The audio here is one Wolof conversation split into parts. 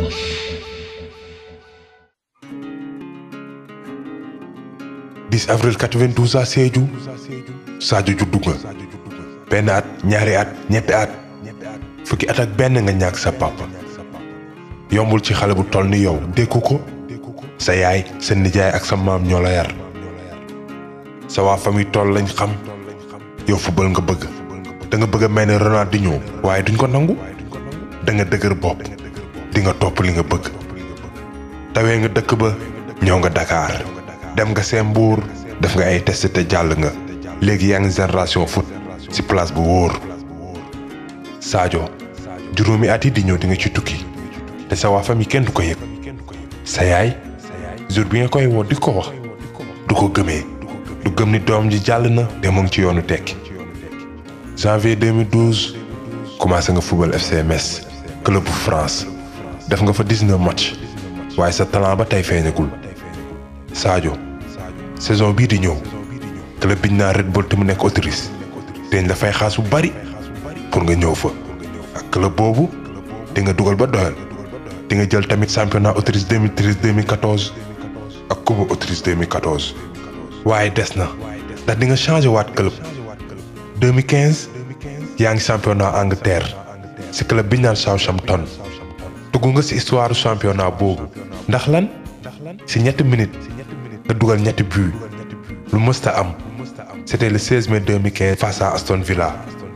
10 avril 92 à Sédhiou Sadio juddu nga benn at ñaari at ñetti at fukki at ak benn nga ñàkk sa papa yombul ci xale bu toll ni yow dékku ko sa yaay sa nijaay ak sa maam ñoo la yar sa waa famille toll lañ xam yow football nga bëgg da nga bëgg a mel ne Ronaldinho waaye duñ ko nangu da nga dëgër bopp di nga topp li nga bëgg tawee nga dëkk ba ñëw nga Dakar dem nga seen mbuur def nga ay test te jàll nga léegi yaa ngi génération foot ci place bu wóor Sadio juróomi at yi di ñëw di nga ci tukki te sa waa famille kenn du ko yëg sa yaay jour bi nga koy woo di ko wax du ko gëmee du gëm ni doom ji jàll na te mu ngi ci yoonu tekki janvier 2012 commencé nga football FC Metz club bu France def nga fa 19 match waaye sa talent ba tey feeñagul Sadio saison bii di ñëw club biñ naa Red Bull te mu nekk Autriche dañ la fay xaas bu bari pour nga ñëw fa ak club boobu di nga dugal ba doyal di nga jël tamit championnat Autriche 2013 2014 ak coupe Autriche 2014 waaye des na ndax di nga changé waat club 2015 yaa ngi championnat Angleterre ci club biñ naan Southampton dugg nga ci histoire championnat boobu ndax lan ci ñetti minutes nga dugal ñetti but lu mësta am c'était le 16 mai 2015 face à Aston Villa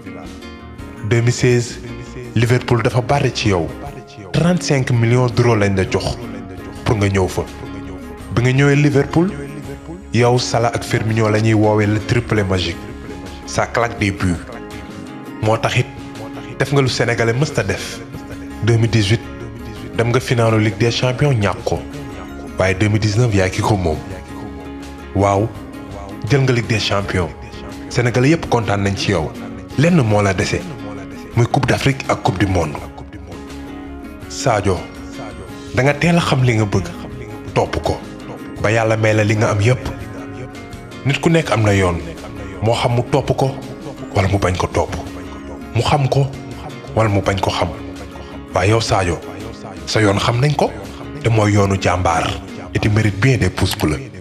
2016 Liverpool dafa bari ci yow 35 millions d'euros lañ la jox pour nga ñëw fa bi nga ñëwee Liverpool yow Salah ak Firmino la ñuy woowee le triplé magique ça claque des buts moo taxit def nga lu sénégalais mësta def 2018 dem nga finalu Ligue des champions ñàkk ko waaye 2019 yaa ki ko moom waaw jël nga Ligue des champions sénégalais yépp kontaan nañ ci yow lenn moo la dese muy coupe d'Afrique ak coupe du monde Sadio da nga teel a xam li nga bëgg topp ko ba yàlla may la li nga am yépp nit ku nekk am na yoon moo xam mu topp ko wala mu bañ ko topp mu xam ko wala mu bañ ko xam waaye yow Sadio sa yoon xam nañ ko te mooy yoonu jàmbaar et tu mérites bien des pouces bleus